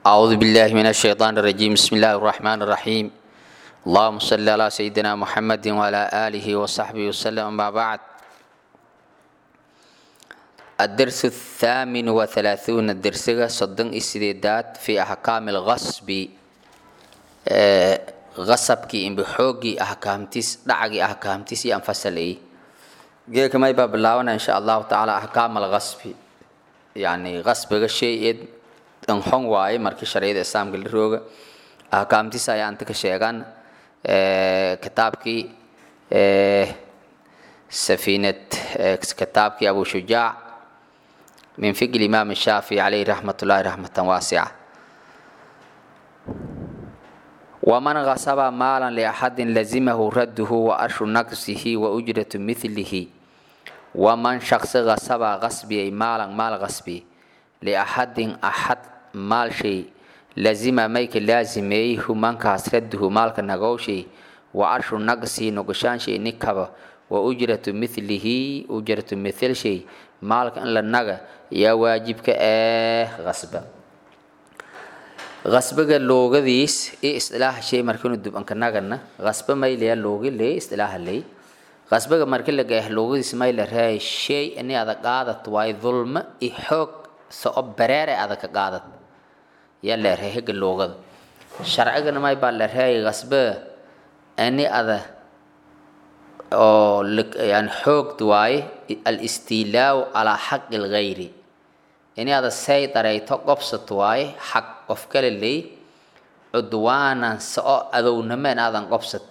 أعوذ بالله من الشيطان الرجيم بسم الله الرحمن الرحيم اللهم صل على سيدنا محمد وعلى آله وصحبه وسلم أما بعد الدرس الثامن وثلاثون الدرس صدن استدادات في أحكام الغصب آه، غصبكي إن بحوقي أحكامتيس دعقي أحكامتيس ينفصل إيه جيك ما يبقى بلاونا إن شاء الله تعالى أحكام الغصب يعني غصب شيء xon waaye markii sharciyada islaamka la rooga ahkaamtiisa ayaa inta ka sheegan kitaabkii safiinad kitaabkii abu shujaac min fiqi imaam shaafici calayhi raxmatullahi raxmatan waasica waman gasaba maalan liaxadin lazimahu radduhu wa arshu naqsihi wa ujratu mithlihi waman shaqsi gasaba qasbiyay maalan maal qasbi liaxadin axad maal shay lazima mayka laazimeeyey humankaas radduhu maalka nagowshay wa arshu naqsii noqoshaanshay nikaba wa ujratu mithlihi ujratu mithil shay maalka in la naga yaa waajibka eh qasba qasbaga loogadiis iyo istilaaha shay markinu dubanka nagana qasba maylaya loogi ley istilaaha ley qasbaga marki la gaah loogadiis mayla reey shay ini ada qaadat waay dulma i xoog soo bareere adag ka qaadad yaa la reey hega loogada sharcigana may baa la reey qasba ani ada oo yani xoogd waaye alistiilaaw calaa xaqi lgayri ini ada say darayto qobsat waaye xaq qof kale ley cudwaanan soo adownameen aadan qobsat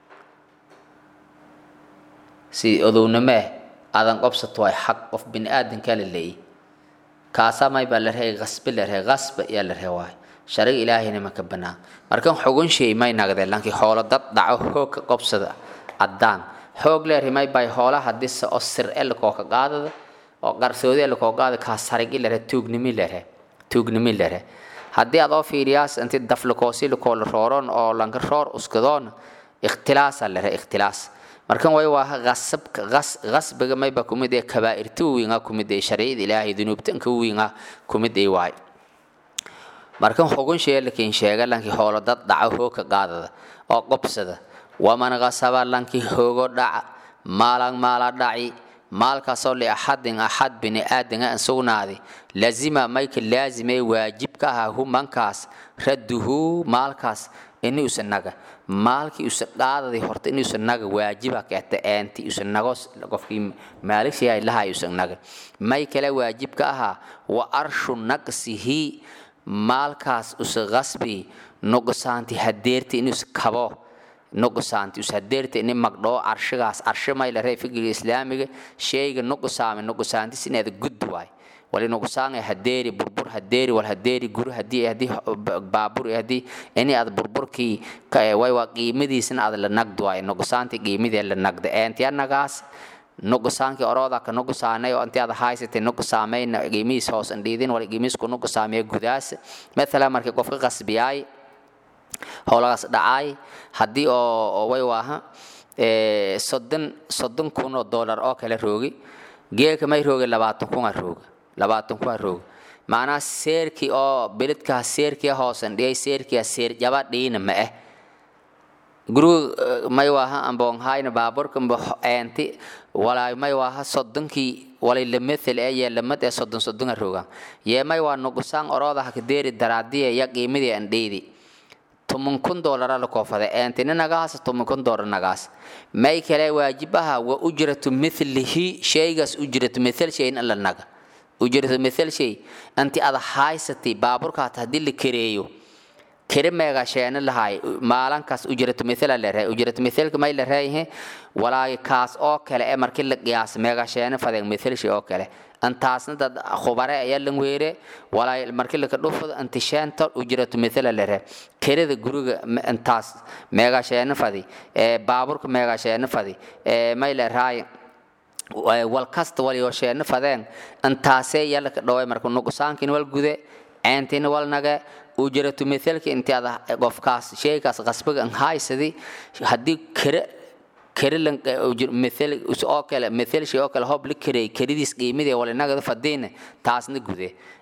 si adownamee aadan qobsat waaye xaq qof bini aadan kale ley kaasaa may baa la reey qasbe la reey qasba yaa la ree waaye shariga ilaahayna maka banaa markan xogun shay may nagdee lankii xoolo dad dhaco xoog ka qobsada caddaan xoog leeyahay may bay xoolaha hadii se oo sir elkoo ka qaadada oo qarsoodi elkoo qaada kaa sarigi lere tuugnimi lere tuugnimi lere haddii aad oo fiiriyaas inti daflikoosi likoo la rooron oo lanka roor uskadoon ikhtilaasa lere ikhtilaas markan way waa qasabka qas qasbiga mayba kumid ee kabaa'irta wiinga kumid ee sharciyada ilaahay dunuubtanka wiinga kumid ee waay markan xogun shee lakin sheega lankii xoolo dad dhaco hoog ka qaadada oo qobsada waman qasaba lankii hoogo dhaca maalan maala dhaci maalkaasoo liaxadin axad bini aadanga an sugnaadi lazima mayka laazimay waajibka ahaa humankaas radduhu maalkaas ini usa naga maalkii usa qaadadii horta ini usa naga waajiba keeta eenti usa nago qofkii maaligsihay lahay usa naga may kale waajibka ahaa wa arshu naqsihi maalkaas usa qasbi nuqsaanti hadeerti ini usa kabo nuqsaanti us hadeerta ini magdhoo arshigaas arshi may la ree fikriga islaamiga shayga nuqsaame nuqsaantis inaada gudbi waay wali nuqsaanga hadeeri burbur hadeeri wal hadeeri guri hadii hadii baabur hadii ini aad burburkii way waa qiimadiisna aad la nagd waay nuqsaanti qiimadii la nagda eentiya nagaas nuqsaankii orooda ka nuqsaanay oo intii aad haysatay nuqsaamayna qiimihiis hoos indhiidin wali qiimihiis ku nuqsaamaya gudaas mathalan markii qofka qasbiyaay howlagaas dhacaay haddii oo way waaha soddon soddon kun oo dollar oo kale roogi geelka may roogi labaatan kun a rooga labaatan kun a rooga macnaha seerkii oo beledkaa seerkii hoosan dhiyay seerkia seer jaba dhiina ma ah guriga may waaha amboonhayna baaburka mbo eenti walaay may waaha soddonkii walay lamethel ee yee lamad ee soddon soddon a rooga yee may waa nuqsaan oroodaha kadeeri daraadiya ya qiimadii an dhiidi toban kun doolara la koofada eentini nagaas toban kun doolar nagaas may kale waajibaha wa ujratu mithlihi shaygaas ujratu mithal shay in la naga ujratu mithal shay anti ada haysatay baaburkaat haddii la kareeyo kere meega sheena lahay maalankaas ujratu mithal la reey ujratu mithalka may la reeyahay walaagi kaas oo kale ee markii la qiyaas meega sheena fadeg mithal shay oo kale antaasna dad khubare ayaa lan weere walaa markii laka dhufado antisheenta ujratu mithala lere kerada guriga intaas meegasheena fadi ee baaburka meegasheena fadi ee mayle raay wal kasta waliyo sheena fadeen antaasee yalaka dhaway marka nuqsaankin wal gude ceentina wal nage ujratu mithalka inti ada qofkaas sheekaas qasbiga an haysadi haddii kere karilan mithal oo kale mithal shay oo kale hob la kareey karidiis qiimadii wala nagada fadiina taasna gude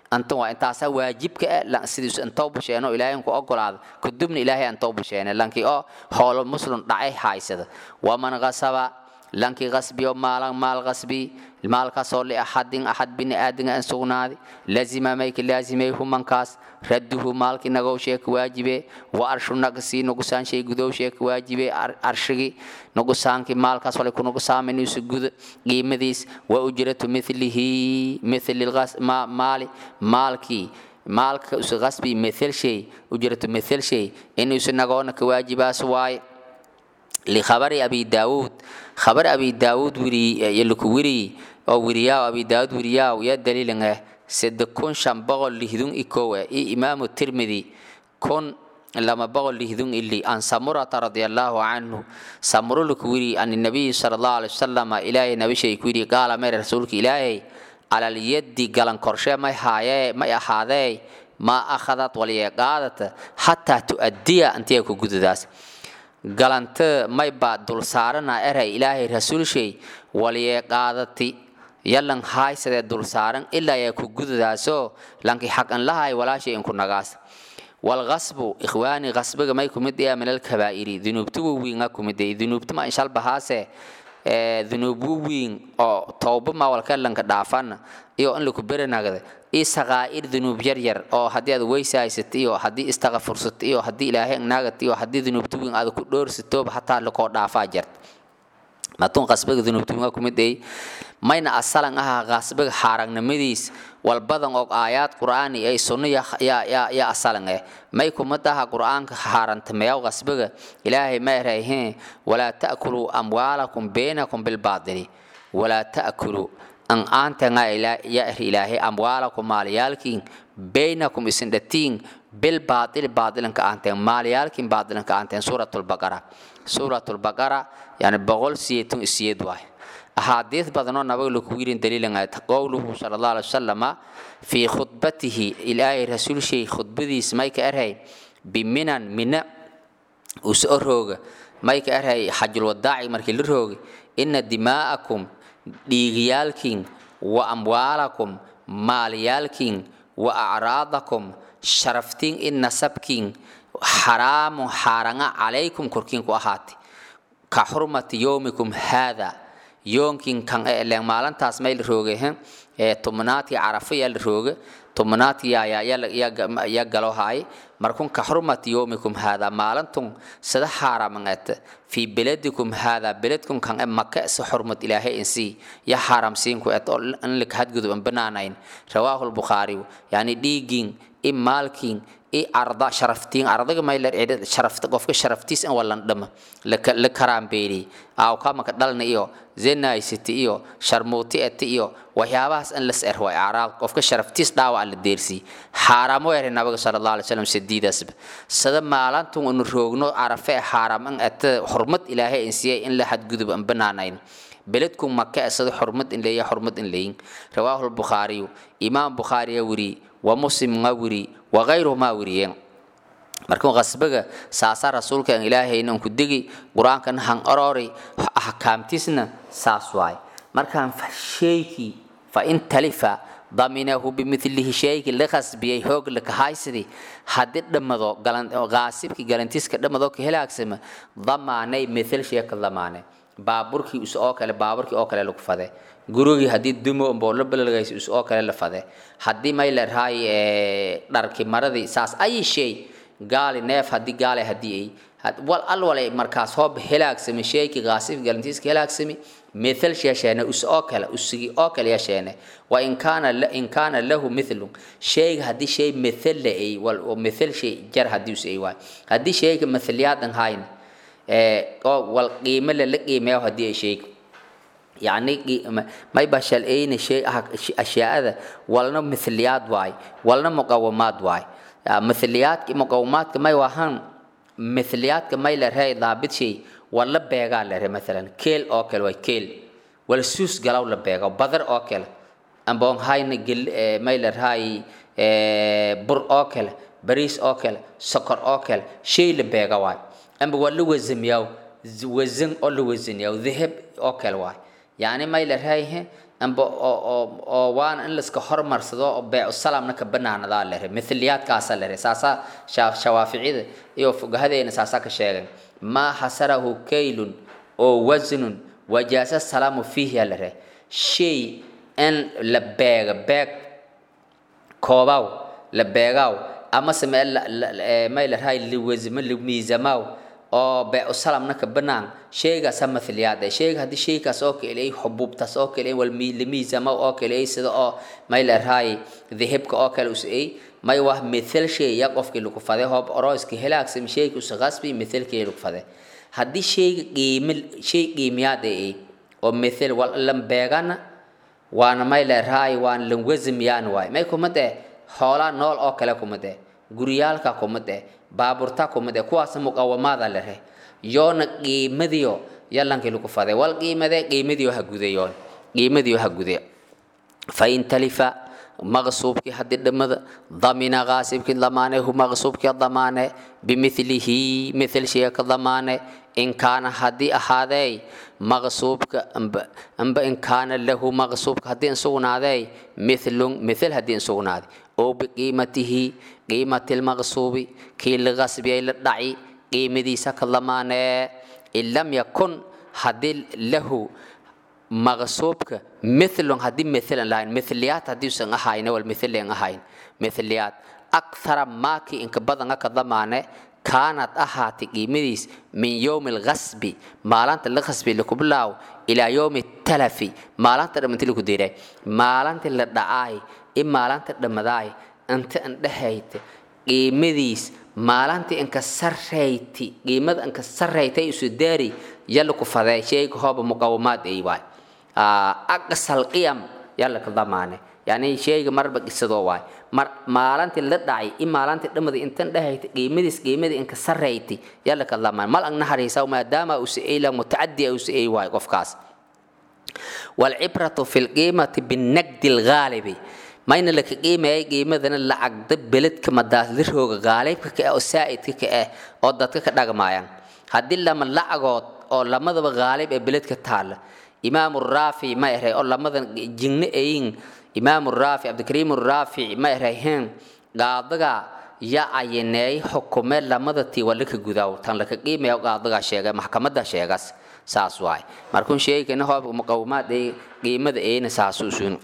antan waa intaasaa waajibka ah sidiisu intoo busheeno ilaahay ku ogolaada kadibna ilaahay antoo busheene lankii oo hoolo muslim dhacay haysada waman qasaba lankii qasbiyo maalan maal qasbi maalkaasoo liaxadin axad bini aadinga an sugnaaday lazima mayka laazimay humankaas radduhu maalkii nagow sheeka waajibe wa arshu nagsii nugusaan shay gudow sheeka waajibe arshigii nugusaankii maalkaas walay kunugusaaminaysu guda qiimadiis wa ujratu milihi mili maali maalkii maalka usu qasbi mithil shay ujratu mithil shay inuusu nagoona ka waajibaas waaye likhabari abi daawuud khabar abi daawuud wirilaku wiriyi oo wiriyaaw abi daawuud wiriyaaw ya daliilin ah sede kun shan boqol lihdun ikow ah i imaamu tirmidi kun lama boqol lihdun ili an samurata radiallahu canhu samuro laku wiri an nabiyi sala allahu alai wasalam ilaahay nabishay ku yidhi qaala mere rasuulka ilaahay calal yaddi galan korshe may haayee may ahaadee maa akhadat waliyee qaadata xataa tu'addiya antiya ku gudadaas galante may baa dul saarana eray ilaahay rasuulshay waliyee qaadati yalan haaysadee dul saaran ilaa yaa ku gudadaasoo lankii xaq an lahay walaashay inku nagaas walqasbu ikhwaani qasbiga may kumid iya min alkabaa'iri dunuubta wawiinga kumid ay dunuubta ma inshal bahaase dunuub wawiin oo towba ma walka lanka dhaafana iyo in laku berenagda iyo saqaa'ir dunuub yaryar oo haddii aad weysaysat iyo haddii istaqafursat iyo haddii ilaahay naagat iyo haddii dunuubta wiin aad ku dhoorsatooba hataa lakoo dhaafaa jarta matun qasbiga dunuubta wiinga kumid ay mayna asalan aha qasbiga xaaragnimadiis walbadan og aayaad qur'aani ay sunno ya asalan eh may kumadaha qur'aanka xaarantameyaw qasbiga ilaahay ma erayheen walaa ta'kuluu amwaalakum baynakum bilbaadili walaa ta'kuluu an aantenga ya er ilaahay amwaalakum maalyaalkiin baynakum isin dhatiin bilbaadili baadilanka aanteen maalyaalkiin baadilanka aanteen suuratulbaqara suuratulbaqara yani boqol siyeetun isiyeed waay أحاديث بدنو نبغي لكويرين دليل قوله صلى الله عليه وسلم في خطبته إلى رسول شيء خطبتي سمايك أرهي بمنن من وسأروج مايك أرهي حج الوداع مركي للروج إن دماءكم ديغيالكين وأموالكم ماليالكين وأعراضكم شرفتين إن نسبكين حرام حارنا عليكم كركين كوهاتي كحرمة يومكم هذا yoonkin kan eleen maalintaas may la roogay ee tobnaadkii carafa yaa la rooga tobnaadkii yaa galo haay markun ka xurmati yoomikum haadaa maalintun sida xaaramangeeta fii beladikum haadaa beledkum kan e maka si xurmad ilaahay insii ya xaaramsiinku et oo in laka hadgudub an banaanayn rawaahu lbukhaariyu yani dhiigiin i maalkiin i arda sharaftiin ardaga maylar sharafta qofka sharaftiis in walan dhama la karaambeeli awkamaka dhalna iyo zenaysiti iyo sharmuuti eti iyo waxyaabahaas in las er way araab qofka sharaftiis dhaawac la deersii xaaraamo ere nabiga sala allah alay slam sadiidaasba sada maalantun inu roogno carafe xaaraam in ete xurmad ilaahay in siiyay in la xadgudub an banaanayn beledku maka sida xurmad in leeya xurmad in leeyin rawaahu lbukhaariyu imaam bukhaariya wiri wa muslim nga wiri wa gayruhumaa wiriyeen markuu qasbiga saasa rasuulka an ilaahayna ku degi qur-aankana han orori axkaamtiisna saas waay markaan sheykii fa in talifa daminahu bimilihi sheygii la qasbiyey hoog laka haysidii haddii dhammado qaasibkii galantiiska dhammado ka helaagsama damaanay mithil sheeka damaane baaburkii is oo kale baaburkii oo kale lagu fade gurigii haddii dumo boolo balagaysa is oo kale la fade haddii may la rahay dharki maradii saas ayi shay gaali neef haddii gaale haddii ay wal al walay markaas hoob helaagsami sheeki qaasif galantiiska helaagsami mithal sheesheene us oo kale usigi oo kale yeesheene wa in kaana in kaana lahu mithlun shayga haddii shay mithal la ay wal mithal shay jar haddii us ay waay haddii shayga mithliyaadan hayn oo wal qiime la la qiimeeyo haddii ay sheego yacni may ba shal'ayna shay ashyaa'ada walna mithliyaad waay walna muqawamaad waay mithliyaadka muqawamaadka may wahan mithliyaadka may la reey daabid shay wala beegaa la re maalan keel oo kale waay keel wala suus galaw la beego badar oo kale amboon hayna gel may la rahay bur oo kale bariis oo kale sokor oo kale shay la beega waay amba waa la wazamiyaw wazan oo la wazaniyaw dahab oo kale waay yani may la raayhe amba oo oo oo waana in laiska hormarsado oo beecu salamna ka banaanadaa lere mithliyaadkaasa lere saasa shawaaficida iyo fugahadeena saasa ka sheegan maa xasarahu kaylun oo wasnun wajaasa salaamu fiihi aa lere shay in la beega beeg koobaw la beegaaw amase me may larahay liwasmo limiisamaw oo beecu salamna ka banaan sheygaasa mathliyaad eh sheyga haddii sheygaas oo kale ay xubuubtaas oo kale wal limiisamaw oo kale ay sida oo may larahay dhihibka oo kale usay may wah mithal shay ya qofkii lagu faday hoob orooska helaagsam sheyga usa qasbi mithalkii lagu faday haddii sheyga qiimi shay qiimiyaad ay oo mithal wal lam beegana waana may larahay waana lan wasmiyaan waay may kumad eh xoolaa nool oo kale kumad eh guryaalka kumad eh baaburta kumad eh kuwaas muqawamaada lere yoona qiimadiyo yalankii lagu faday wal qiimade qiimadiyo ha gudayoon qiimadiyo ha gude fain talifa maqsuubkii haddii dhammada damina qaasibkii damaane hu maqsuubkii damaane bimithlihi mithil shaya ka damaane in kaana haddii ahaadey maqsuubka amba amba in kaana lahu maqsuubka haddii insugnaadey mithlun mithil haddii insugnaaday oo biqiimatihi qiimati lmaqsuubi kii laqasbiyay la dhaci qiimadiisa ka damaanee in lam yakun haddii lahu maqsuubka mithlun haddii mithilan lahayn mithliyaad haddii usan ahayn wal mithlian ahayn mithliyaad akthara maakii inka badanga ka damaane kaanad ahaatay qiimadiis min yowmi alqasbi maalinta la qasbi lakubilaaw ilaa yowmi talafi maalinta dhammanti laku diray maalinta la dhacaay i maalinta dhammadaay inta indhehayta qiimadiis maalinta inka sarrayti qiimada inka sarraytay isu daari yalla ku fadee sheyga hooba muqawamaad ay waay aqsal qiyam yalla ka damaane yani sheyga marba qisadoo waay mar maalintii la dhacay i maalintii dhammadii intan dhahayta qiimadiis qiimadii inka sarrayti yalla ka damaan mal ang naharaysa maadaama uu si'ayla mutacadi uu si'ay waay qofkaas walcibratu fi lqiimati binagdi lgaalibi mayna laka qiimayay qiimadana lacagda beledka madaasdirooga gaalibka ka ah oo saa'idka ka ah oo dadka ka dhagmaayaan haddii lama lacagood oo lamadaba gaalib ee beledka taalla imaamu raafi ma eray oo lamadan jingna ayin imaamu raafi cabdikariim raafici ma erayheen qaadaga ya ayineey xukume lamada tii waa laka gudaaw tan laka qiimaya qaadaga sheega maxkamada sheegas saas waay markun sheegana hoob muqawmaad ay qiimada ayna saasu sun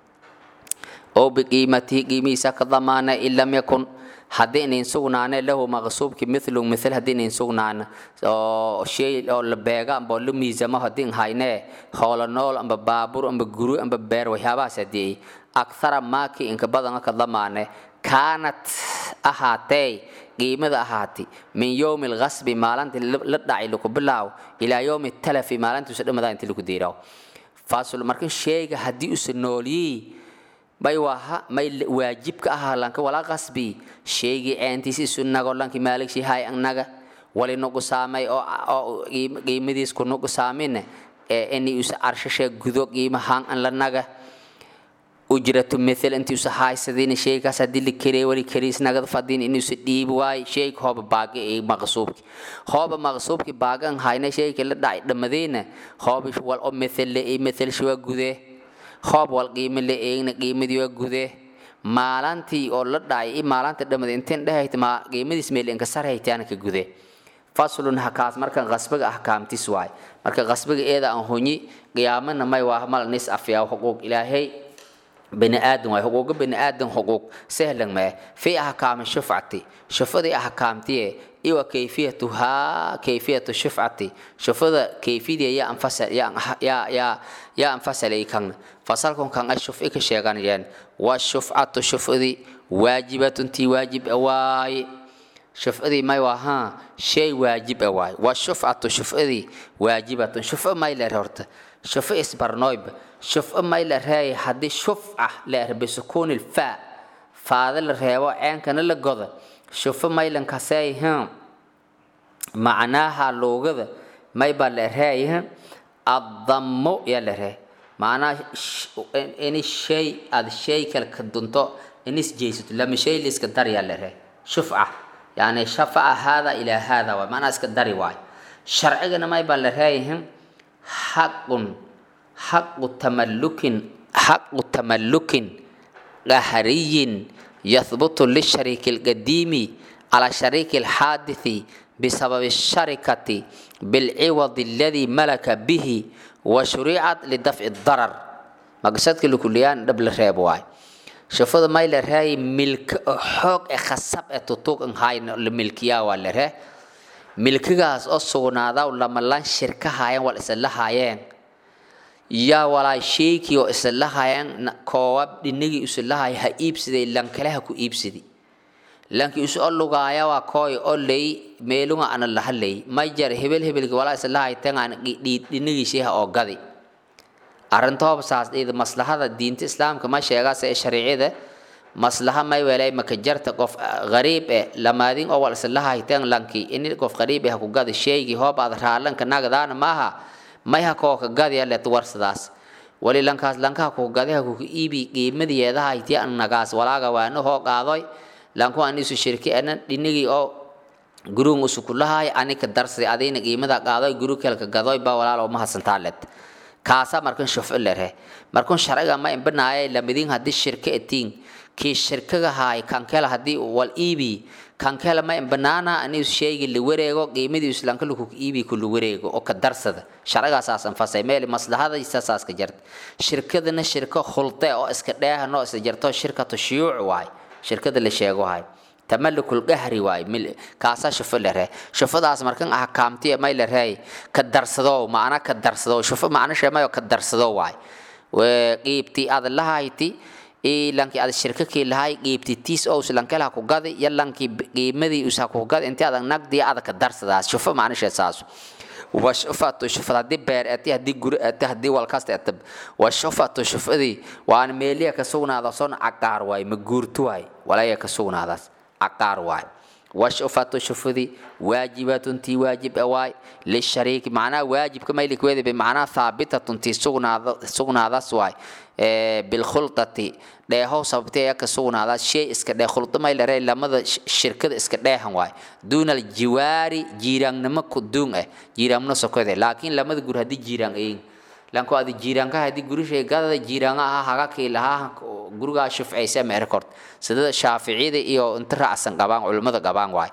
oo biqiimatihi qiimihiisa ka damaana in lam yakun haddii inayn sugnaane lahu maqsuubki mithlu mithil haddii inayn sugnaana oo shay oo la beega amba la miisamo haddii haynee hoola nool amba baabur amba guru amba beer waxyaabahaas haddii akthara maaki inka badan ka damaane kaanat ahaatee qiimada ahaati min yowmi alqasbi maalintii la dhacay laku bilaaw ilaa yowmi talafi maalintiisa dhamadaa intii laku diiraw fasul markan sheega haddii usa nooliyii bay waha may waajibka ahaa lanka wala qasbi sheegi ceentiis isu nago lanki maaligshi hay annaga wali nugu saamay oo qiimadiis ku nugu saamine ee ini usa arshashe gudo qiimahaan an la naga ujratu mithil inti usa haysadina sheegaas haddii la kerey wali keriis nagad fadin in usa dhiibi waay sheeg hooba baagi ee maqsuubki hooba maqsuubki baagan hayna sheegki la dhacay dhamadeyna hooba wal o mithil le ee mithil shiwa gudee hoob wal qiimo la eegna qiimadii waa gude maalantii oo la dhacay i maalinta dhamada inteen dhehayta ma qiimadiis meel inka sarhaytaana ka gude faslun hakaas markan qasbiga ahkaamtis waay marka qasbiga eeda aan hunyi qiyaamana may waa mal nis afyaa xuquuq ilaahay bani aadan waay xuquuqa bani aadan xuquuq sahlan mee fi ahkaami shufcati shufadii ahkaamtiye iwa kayfiyatuhaa kayfiyatu shufcati shufada kayfidii yaa anfasal yaa yaa yaa yaa anfasalay kan fasalkun kan ay shufci ka sheeganayeen waa shufcatu shufcadii waajibatun tii waajib waaye shufcadii may waa haa shay waajib ah waaye waa shufcatu shufcadii waajibatun shufco may leer horta shufco isbarnoyba shufco may la reeyay haddii shufca leer bisukuuni lfaa faada la reebo ceenkana la goda shufo maylankasey hm macnaaha luugada mayba la reeyah addammo yaa la ree macnaha ini shay aad shay kale ka dunto inis jeysato lama shay liiska dar yaa la ree shufca yani shafaca haada ilaa haada waay macnaha iska dari waay sharcigana mayba la reeyah xaqun xaqu tamallukin xaqu tamallukin qahriyin yathbutu lishariiki alqadiimi cala shariiki alxaadithi بسبب الشركة بالعوض الذي ملك به وشرعت لدفع الضرر مقصدك لكليان دبل ريب واي شوفوا ما إلى هاي ملك حق خصب تطوق هاي الملكية ولا هاي ملكيgaas oo sugnaada lama lan shirka haayeen wal isla haayeen yaa walaa sheeki oo isla haayeen koowab dhinigi isla haay ha iibsiday lan kale ha ku iibsidi lanki isu olugaaya waa kooy oley meelunga ana lahaley majar hebel hebelki walaa isla hayteen aan dhinigiishiha oo gadi arrintooba saas dhida maslahada diinta islaamka ma sheegaas ee shariicada maslaha may welay maka jarta qof gariib eh lamaadin oo wal isla hayteen lanki in qof gariib eh ku gadi sheegi hoob aad raalanka nagadaana maaha may ha koo ka gadi let warsadaas wali lankaas lanka ku gadi ha ku iibi qiimadeeda hayti an nagaas walaaga waana hoo qaadoy lanku aan isu shirki anan dhinigii oo guruun usu kulahay anika darsi adayna qiimada qaadoy guru kelka gadoy ba walaalo ma hasantaaleed kaasa markan shufo lehe markan sharciga ma imbanaaya lamidin hadii shirka etiin kii shirkaga haay kankela hadii wal iibi kankela ma imbanaana ani sheegi li wareego qiimadii islanka lagu iibi kullu wareego oo ka darsada sharciga asaasan fasay meel maslahada isaas ka jarta shirkadana shirka khulde oo iska dheehano isla jarto shirkatu shuyuuc waay shirkada la sheego hay tamalukul qahri waay kaasa shufo lere shufadaas markan ah kaamti may lere ka darsado maana ka darsado shufo maana sheemayo ka darsado waay we qiibti ad lahayti ee lanki ad shirkakii lahay qiibti tiis oo lankala ku gadi ya lanki qiimadii usa ku gadi inta adag nagdi ad ka darsadaas shufo maana sheesaas وشفت شفت هدي بير أتي هدي جر أتي هدي والكاست أتب وشفت شفتي وأنا ميلي كسونا هذا صن عقار واي مجورتو واي ولا يكسونا هذا عقار واي وشفت شفتي واجبات تي واجب أواي للشريك معناه واجب كما يلي كويد بمعنى ثابتة تي سونا هذا سونا هذا سواي بالخلطة dheehow sababtee ka sugnaada shay iska dhee khulda may lare lamada shirkada iska dheehan waay duunal jiwaari jiiraannimo ku duun ah jiiraanno sokode laakiin lamada gur haddii jiiraan ayin lanko adi jiiraanka haddii gurishay gadada jiiraanga aha haga kii lahaa gurigaa shufcaysa meerkort sida shaaficiyada iyo inta raacsan qabaan culimmada qabaan waay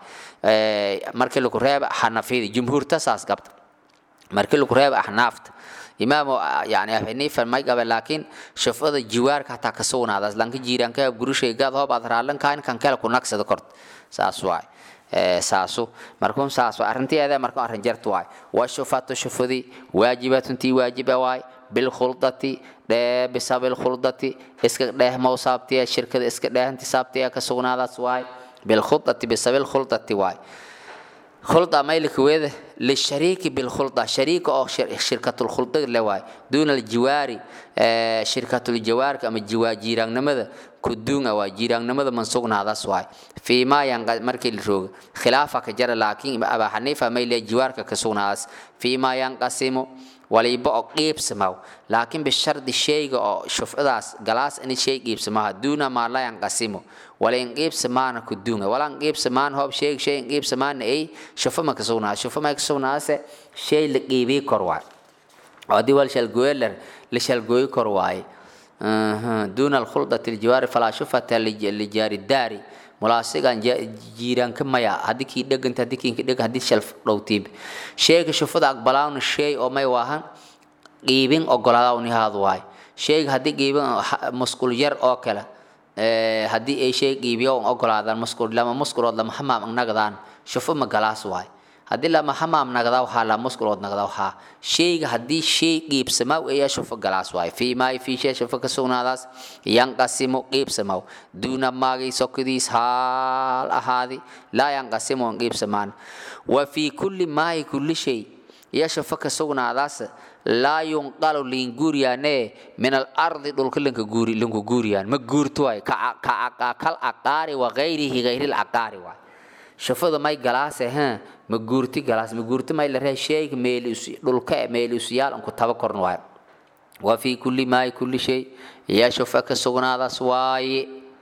markii lagu reeba xanafiyada jumhuurta saas qabta markii lagu reeba axnaafta imaam yani xaniifa may qabe laakiin shafada jiwaarka hataa ka sugnaadaas lanka jiiraanka gurushay gaad hoob aad raalan kahayn kan kale ku nagsada kort saas waay saasu markuun saas waay arrinteeda marka arrin jartu waay waa shufatu shufadi waajibatun tii waajiba waay bilkhuldati dhee bisab ilkhuldati iska dheeh mawsaabtiya shirkada iska dheehanti saabtiya ka sugnaadaas waay bilkhudati bisab ilkhuldati waay خلطة ميلك ويده للشريك بالخلطة شريك أو شركة الخلطة لواي دون الجواري آه شركة الجوار كما الجوا جيران نمذا كدون أو جيران نمذا منسوقنا هذا سواي فيما ينقل مركي الروج خلافك جرى لكن أبا حنيفة ميل الجوار كسونا فيما ينقسم waliba oo qiibsamaw laakiin bishardi shayga oo shufcadaas galaas in shay qiibsamaha duuna maa la yanqasimo wala in qiibsamaana ku duunga wala in qiibsamaan hoob shay shay in qiibsamaana ay shufa ma ka sugnaa shufa ma ka sugnaase shay la qiibii kor waay oo haddii wal shalgooyeler la shalgooyi kor waaye duuna alkhuldati ljiwaari falaa shufata lijaari daari mulaasigan jiiraanka maya haddii kii dheganta haddii kiinka dheg haddii shal dhowtiib sheyga shufada aqbalaawna shay oo may waahan qiibin ogolaada unihaadu waay sheyga haddii qiibin musqul yar oo kale haddii ay shay qiibiyo on ogolaadaan musqul lama musqulood lama hamaam nagadaan shufo ma galaas waay haddii lama hamaam nagdaa waxaa la musqulood nagdaa waxaa sheyga haddii shay qiibsamaaw ayaa shufo galaas waay fii maay fii shay shufo ka sugnaadaas yanqasimu qiibsamaaw duuna maagay sokodiis haal ahaadi laa yanqasimu on qiibsamaan wa fii kulli maayi kulli shay iyo shufo ka sugnaadaas laa yunqalu liinguuriyaane min alardi dhulka lanka guuri lanku guuriyaan ma guurto waay kal aqaari wa gayrihi gayri laqaari waay shufada may galaase ha ma guurti galaas ma guurti may la ree sheega meel dhulka meel isyaal anku taba korn waay wa fi kulli maay kulli shay ya shufa ka sugnaadaas waaye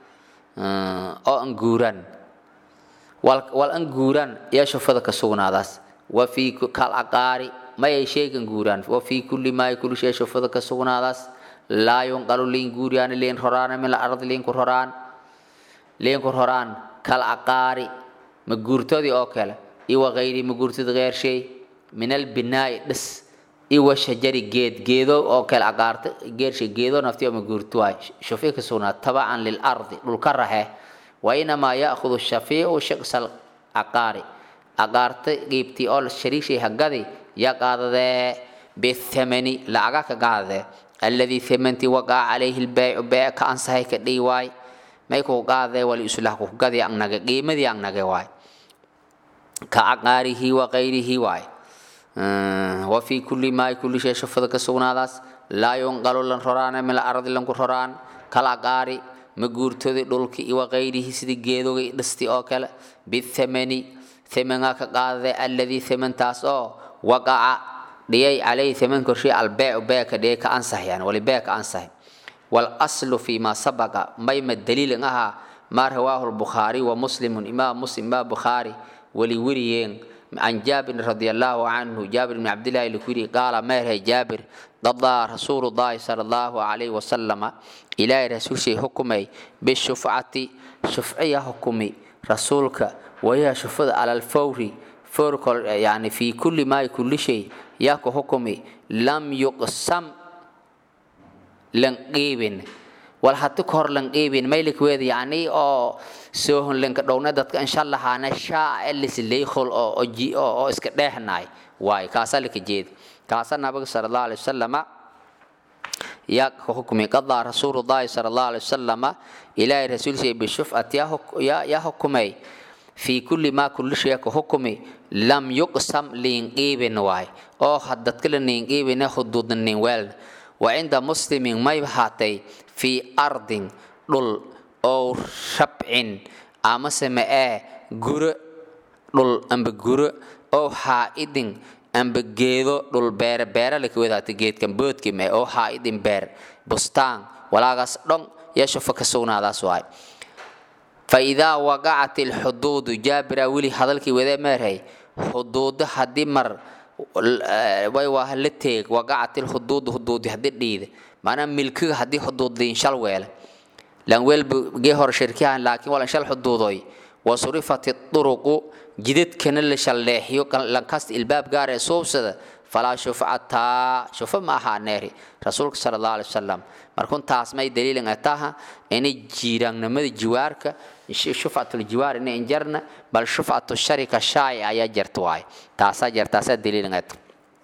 oo an guuran wal wal an guuran ya shufada ka sugnaadaas wa fi kal aqaari mayay sheegan guuraan wa fii kulli maa kulli shay shufada ka sugnaadaas laa yunqalu liin guuriyaan liin roraana min alardi liinku roraan liinku roraan kal aqaari ma guurtadii oo kale iwa gayri ma guurtadi geer shay min albinaa'i dhis iwa shajari geed geedo oo kale aqaarta geershay geedo nafti oo ma guurto waay shufi ka sugnaa tabacan lilardi dhulka rahe wa inamaa ya'khudu shafiicu shiqsal aqaari aqaarta qiibtii oo shariigshay hagadi ya qaadadee bithamani lacaga ka qaadadee alladii thamantii waqaca calayhi lbeecu beec ka ansahay ka dhihi waay may kuu qaadadee wali islah ku gadi angnage qiimadii angnage waay ka aqaarihi wa qayrihi waay wa fii kulli maa kulli shay shufada ka sugnaadaas laa yunqalu lan roraana min alardi lanku roraan kal aqaari ma guurtodi dhulki iwa qayrihi sidii geedoga dhisti oo kale bithamani thamangaa ka qaadade alladii thamantaas oo waqaca dhiyay calayhi thaman korshii albeecu beeka dhiyay ka ansax yani wali bee ka ansax walaslu fi ma sabaqa mayma daliilin ahaa maa rawaahu lbukhaari wa muslimun imaam muslim imaam bukhaari wali weriyeen عن جابر رضي الله عنه جابر بن عبد الله الكوري قال مره جابر قضى رسول الله صلى الله عليه وسلم إلى رسول شيء حكمي بالشفعة شفعية حكمي رسولك وهي شفعة على الفور فور يعني في كل ما كل شيء ياكو حكمي لم يقسم لنقيبن wal hati ka hor lan qeybin maylik weed yani oo soohon lanka dhowna dadka insha allah hana shaa elis leekhol oo oo oo iska dheehnaay waay kaasa laka jeed kaasa nabiga sallallahu alayhi wasallama ya hukumi qada rasuulullaahi sallallahu alayhi wasallama ilaahi rasuul shay bi shuf'at ya ya hukumay fi kulli ma kulli shay ka hukumi lam yuqsam liin qeybin waay oo haddad kala niin qeybina hududnin weel وعند مسلم ما يبحاتي في أرض دل أو شبع أما سماء جر دل أم بجر أو حائد أم بجيدو دل بير بير لك وذا تجيد كم بود كم أو حائد بير بستان ولا غس دون يشوف كسونا هذا سواي فإذا وقعت الحدود جابر ولي هذلك وذا مرهي حدود حد مر way waa la teeg waqacat lhuduud huduudi haddii dhiide maanaa milkiga haddii huduudliin shal weele lan weelba gee hore shirkihan laakiin walan shal xuduudoy wa surifat duruqu jidadkana la shalleexiyo lankasta ilbaab gaar ee suubsada falaa shufcataa shufa ma ahaa neeri rasuulka sala allahu alai wasalam markun taas may daliilin ataha inay jiiraannimada jiwaarka shufcatul jiwaar inay injarna bal shufcatu sharika shaay ayaa jarta waay taasaa jar taasaa daliilin at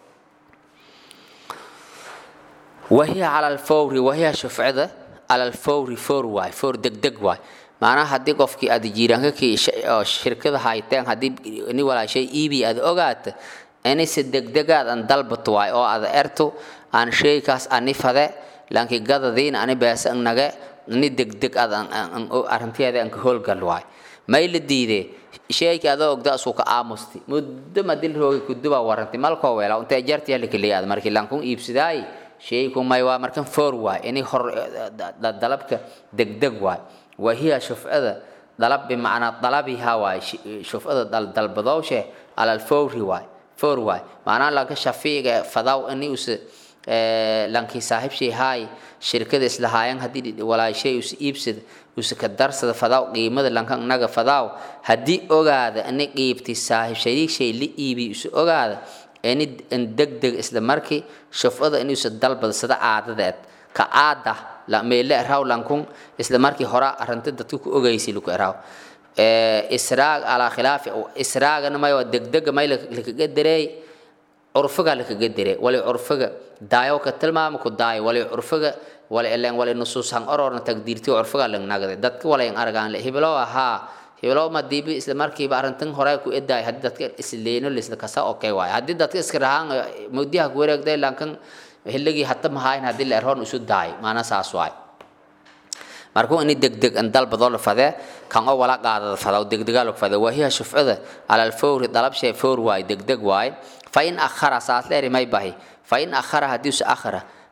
wahiya cala alfawri wahiya shufcada cala alfawri foor waay foor degdeg waay macnaha haddii qofkii aad jiiraanka kii shirkada hayteen haddii ni walaashay iibi aad ogaata inayse degdegaad an dalbato waay oo aad erto aan sheeykaas ani fade laakiin gadadiin ani beesa nage ni degdeg aad arrinteeda aan ka howlgal waay may la diide sheeyka adoo ogda asuu ka aamusti muddo madil roogi kudubaa warantay malkoo weela intee jarti halkaleey aad markii laankun iibsidaay sheeyku may waa markan foor waay inay hor dalabka degdeg waay wahiya shufcada dalab bimacnaa dalabiha waay shufcada dalbadowshe alal fowri waay foor waay macnaha lanka shafiiga fadaw ini use lankii saaxiibshay haay shirkada islahaayan haddii walaashay us iibsada use ka darsada fadaw qiimada lanka naga fadaw haddii ogaada ini qiibti saaxiib shariigshay la iibi use ogaada ini degdeg isla markii shufcada inuuse dalbada sida caadadeed ka aada meele eraw lankun isla markii hora arrinta dadka ku ogaysay laku eraw israag alaa khilaafi israagana may waa degdega may lakaga dareey curfiga lakaga dare wali curfiga daayo ka tilmaama ku daayo wali curfiga wali elen wali nusuusan ororna tagdiirti curfiga langnagde dadka walayn argaan le hiblo ahaa hiblo madiibi isla markiiba arrintan hore ku edaay haddii dadka isleeno lisla kasa okay waay haddii dadka iska rahaan mugdiha ku wareegday lankan hilligii hata mahaayn haddii la erhoon isu daay maana saas waay markuu ini degdeg an dalbadoo la fadee kan oo wala qaadada fada degdegaa lagu fadee wahiya shufcada cala alfawri dalab shay fawr waay degdeg waay fa in akhara saas leeri may bahi fa in akhara haddii us akhara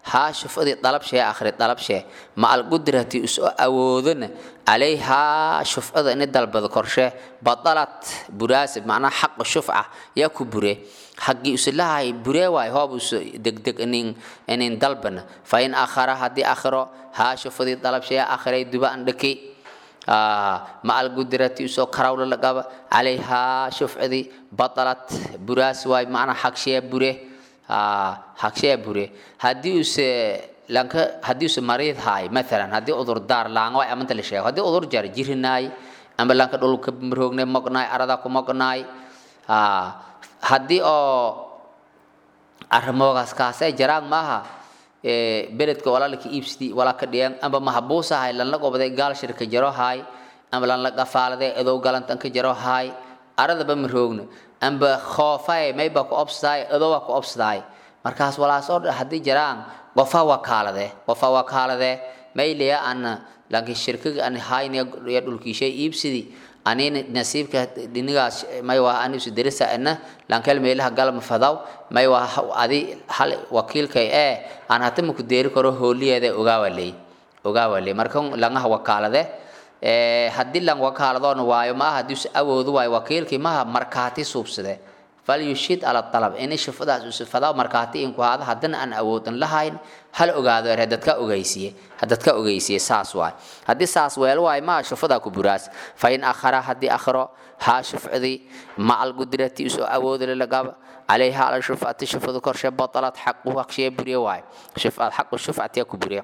haa shufadii dalabshee akhri dalabshee ma algudrati usoo awoodana calayhaa shufcada ini dalbado korshee badalat buraasi macnaa xaqa shufca yaa ku bure haggii usilahay buree waay hoob uso degdeg inin inin dalbana fa in akhara haddii akhiro haa shufadii dalabshee akhray duba andhaki ma algudrati usoo karawla lagaba calayhaa shufcadii badalat buraas waay macnaa xagshee bure xagshee bure haddii use lanka haddii use mariid haay maalan haddii udur daar laanga waay amanta la sheego haddii udur jar jirinaay amba lanka dhulka maroogne mognaay arada ku mognaay haddii oo arrimoogaas kaasee jaraan maaha beledka walaalka iibsidi walaa ka dhiyan amba mahabuusahay lanla gobaday gaal shirka jaro haay amba lanla gafaaladay edow galantan ka jaro haay aradaba maroogna amba khoofay mayba ku obsadaay edowa ku obsadaay markaas walaas oo haddii jaraan qofa wakaalade qofa wakaalade mayliya ana lanki shirkiga an hayniya dhulkiishay iibsidi anina nasiibka dhinigaas may waa anisu derisa ana lankel meelaha galma fadaw may waa adi hal wakiilkay ee aan hata maku deeri karo hooliyeeda ogaawaley ogaawaley marka langaha wakaalade haddii lan wakaaladoona waayo maaha haddii us awoodu waayo wakiilkii maha markaati suubsade falyushid ala alab ini shufadaas usifadaa markaati inku haada haddana aan awoodan lahayn hal ogaado er dadka ogeysiye dadka ogeysiye saas waay haddii saas weel waay maa shufadaa ku buraas fa in akhara haddii akhro haa shufcadii ma algudrati usoo awoodale lagaba calayha ala shufcati shufadu korshe batalat xaqu haqshee buriye waay xaqu shufcatiya ku buriye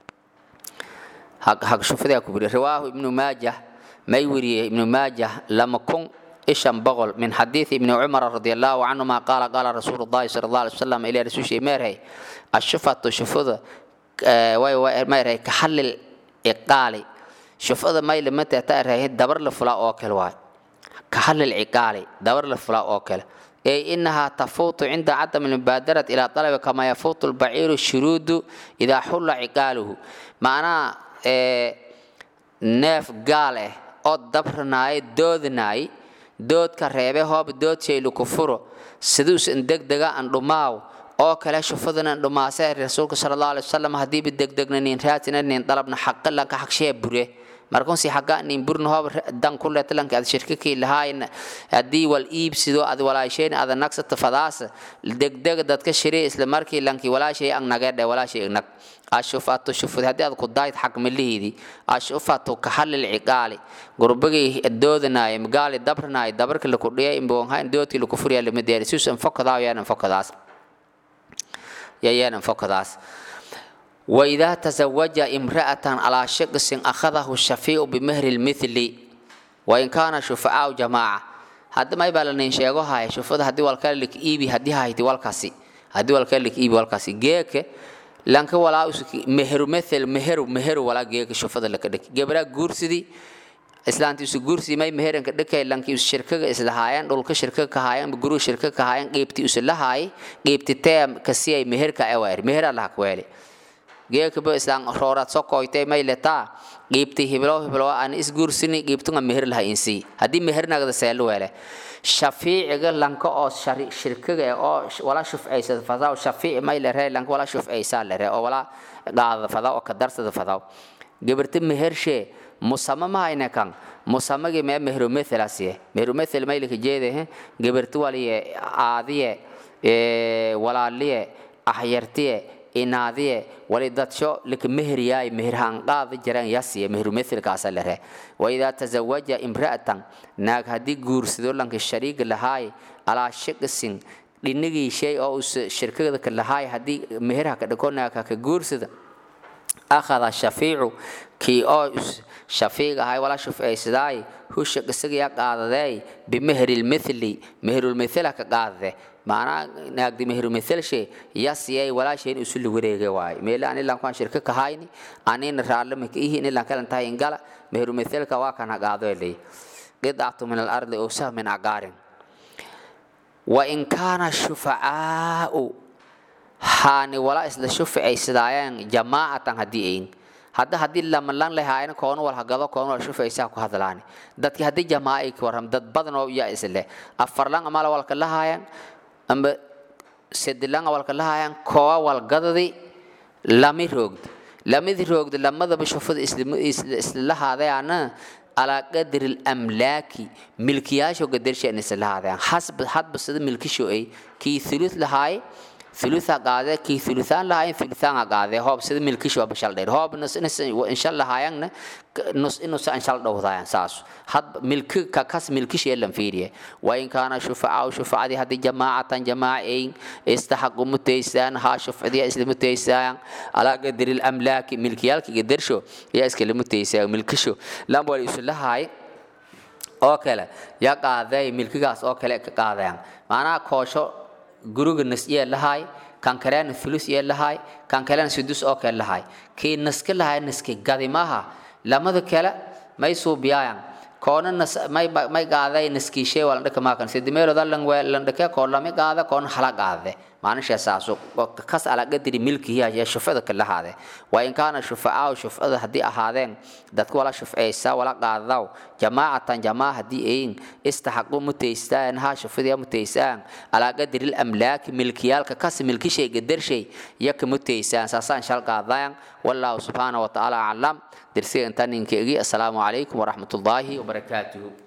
haq shufadiya ku buriye riwaahu ibnu maajah may weriyey ibnu maajah lama kun ishan boqol min xadiidi ibni cumar radi allahu canhuma qaala qaala rasuulu llahi sala allah alay wasalam ilaa rasuulshii meerhay ashufatu shufada way meerhay kaxallil iqaali shufada may lamata taarhay dabar la fula oo kale waay kaxallil iqaali dabar la fula oo kale ay inahaa tafuutu cinda cadam almubaadarati ilaa talabi kama yafuutu lbaciiru shuruudu idaa xulla ciqaaluhu macnaha neef gaal ah oo dabranaaye doodanaay doodka reebe hoob dood shaylu ku furo siduusan degdega an dhumaaw oo kale shufadana dhumaase rasuulka sala allahu alay wasalam haddiiba degdegna nin raatina nin dalabna xaqa lanka xaqshee bure markunsi xaga nin burna hoob dan ku leeta lanka ad shirkakii lahaayna haddii wal iibsido ad walaasheen ada nagsata fadaasa degdega dadka shiree isla markii lanki walaashay ang nagedhe walaashay nag ashufatu shufud haddii aad ku daayid xaq milihiidii ashufatu kaxallil ciqaali gurbagii doodanaay magaali dabranaay dabarka laku dhiyay imboonhayn doodkii laku furyaa lama deeri suusan fokadaa yaanan fokadaas yayaanan fokadaas وإذا تزوج امرأة على شقص أخذه الشفيع بمهر المثل وإن كان شفعاء جماعة هذا ما يبقى لنا شيء هاي شوف هذا هدي والكلك إيبي هدي هاي تي والكاسي هدي والكلك إيبي والكاسي جيك لانك ولا مهر مثل مهر مهر ولا جيك شوف هذا لك دك جبرا جورسدي islaantii isu guursi may meheranka dhakay lankii isu shirkaga isla haayeen dhulka shirka ka haayeen guru shirka ka haayeen qeybtii isu la haayay qeybtii tee kasiyay meherka ewaar meher allah ku weeli geekaba islaan rooraad soo koytay may letaa qiibti hiblo hiblo aan isguursini qiibtunga meher laha insii haddii mehernagada seelu weele shafiiciga lanka oo shirkiga oo wala shufcaysada fadaa shafiici may lere lanka wala shufcaysaa lere oo wala qaadada fadaa oo ka darsada fadaa gabarta mehershee musama mahayne kan musamagi mee mehru methelasiye mehru methel maylika jeede gabarta waliye aadiye walaaliye ahyartiye inaadiye wali dadsho lika meheryaay meherhanqaada jiraan yasiye mehru methelkaasa lere waidaa tazawaja imra'atan naag haddii guursado lanka shariiga lahaay alaa shiqisin dhinigii shay oo us shirkada ka lahaay haddii meherha ka dhako naagha ka guursada akhada shafiicu kii oo shafiic ahay wala shufcaysadaay husha isaga qaadadeey bimeherilmithli meherulmithla ka qaadade maanaa naagdi meherumithelshe yasiyay walaasheen usuli wareege waay meele ani lankuan shirka kahayni anina raallama ka ihi inilan kalan tahay ingala meherumithilka waa kana qaado eley qidcatu min alardi owsah min aqaarin wain kaana shufacaau haani wala isla shufcaysadaayeen jamaacatan haddii ayn hadda haddii lamalan lahaayna koona wal hagado koona wal shufaysaa ku hadlaani dadki haddii jamaaca ay ka warram dad badan oo yaa isle afarlan amala walka lahaayan amba sedilan walka lahaayan koowa walgadadi lami roogda lamidi roogda lamadaba shufada islalahaadayaana alaa qadri lamlaaki milkiyaasho gadarshaan islalahaadayan hasba hadba sida milkisho ay kii thuluth lahaay thulutha qaade kii thuluthaan lahaayan thuluthaan qaade hoob sida milkisho waa bashal dheer hoob nus inshal lahaayanna nus inusa inshal dhowdaayan saas had milki ka kas milkisho lan fiiriye wa in kaana shufacaa shufacadii haddii jamaacatan jamaacayn istaxaqu mutaysaan haa shufcadiya isla mutaysaan alaa qadri lamlaaki milkiyaalki gadarsho yaa iskala mutaysaan milkisho lambal isu lahaay oo kale yaa qaaday milkigaas oo kale ka qaadayaan maanaha koosho guriga nas yee lahaay kan kalena fulus yee lahaay kan kalena sudus oo kale lahaay kii naska lahaay naski gadimaha lamada kale may suubiyaayan koona nas may may qaaday naskiishee waa landhaka maakan sidimeeloda landhake koo lami qaada koona hala qaade maanisha saasu kas ala qadri milkihi ayaa shufada ka lahaade waa in kaana shufacaa shufada haddii ahaadeen dadka wala shufceysa wala qaadaw jamaacatan jamaa haddii ayin istaxaqu mutaystaan haa shufadiya mutaysaan alaa qadri lamlaaki milkiyaalka kas milkishay gadarshay yaka mutaysaan saasaan shal qaadayan wallahu subxaana watacaala aclam درسي أنتني إنكي أسلام عليكم ورحمة الله وبركاته